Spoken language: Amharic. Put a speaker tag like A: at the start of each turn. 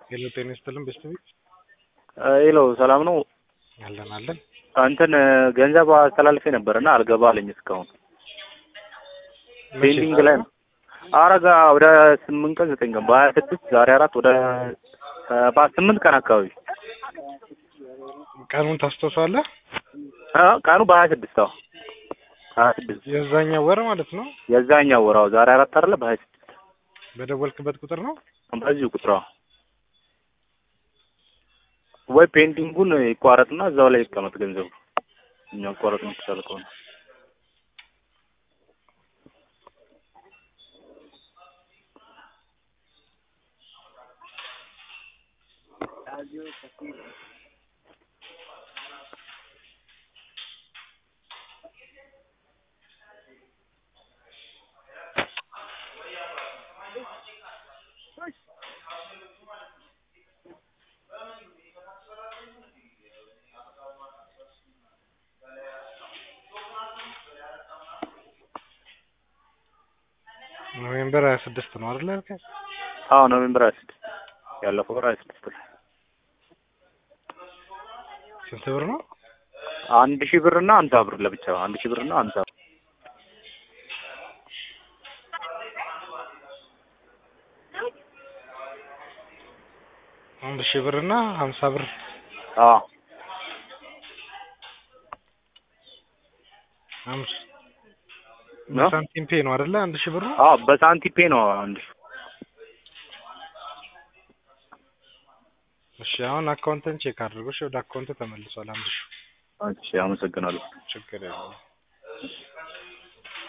A: ሄሎ ጤና ይስጥልን ቤተሰቦች
B: ሄሎ ሰላም ነው።
A: አለን አለን
B: እንትን ገንዘብ አስተላልፌ ነበር እና አልገባ አለኝ እስካሁን ፔንዲንግ ላይ ነው። አረጋ ወደ ስምንት ቀን ዘጠኝ ቀን በሀያ ስድስት ዛሬ አራት ወደ ስምንት ቀን አካባቢ
A: ቀኑን ታስታውሳለህ?
B: አ ቀኑ በሀያ ስድስት አዎ ሀያ ስድስት
A: የዛኛው ወር ማለት ነው።
B: የዛኛው ወር አዎ ዛሬ አራት አይደለ በሀያ ስድስት
A: በደወልክበት ቁጥር ነው።
B: በዚሁ ቁጥር አዎ ወይ ፔንዲንጉን ይቋረጥና እዛው ላይ ይቀመጥ ገንዘቡ እኛ ይቋረጥ የምትቻል ከሆነ
A: ኖቬምበር ሀያ ስድስት ነው አይደለ? ያልከኝ?
B: አዎ ኖቬምበር ሀያ ስድስት ያለፈው ወር ሀያ ስድስት ላይ
A: ስንት ብር ነው?
B: አንድ ሺህ ብር እና ሀምሳ ብር ለብቻ አንድ ሺህ ብር እና ሀምሳ ብር
A: አንድ ሺህ ብር እና ሀምሳ ብር
B: አዎ
A: አምስ
B: ነው?
A: ሳንቲም ፔ ነው አይደለ? አንድ ሺህ ብር ነው።
B: አዎ በሳንቲም ፔ ነው አንድ ሺህ
A: እሺ አሁን አካውንትን ቼክ አድርጎ እሺ፣ ወደ አካውንት ተመልሷል። አንድ ሺህ
B: እሺ አመሰግናለሁ
A: ችግር የለውም።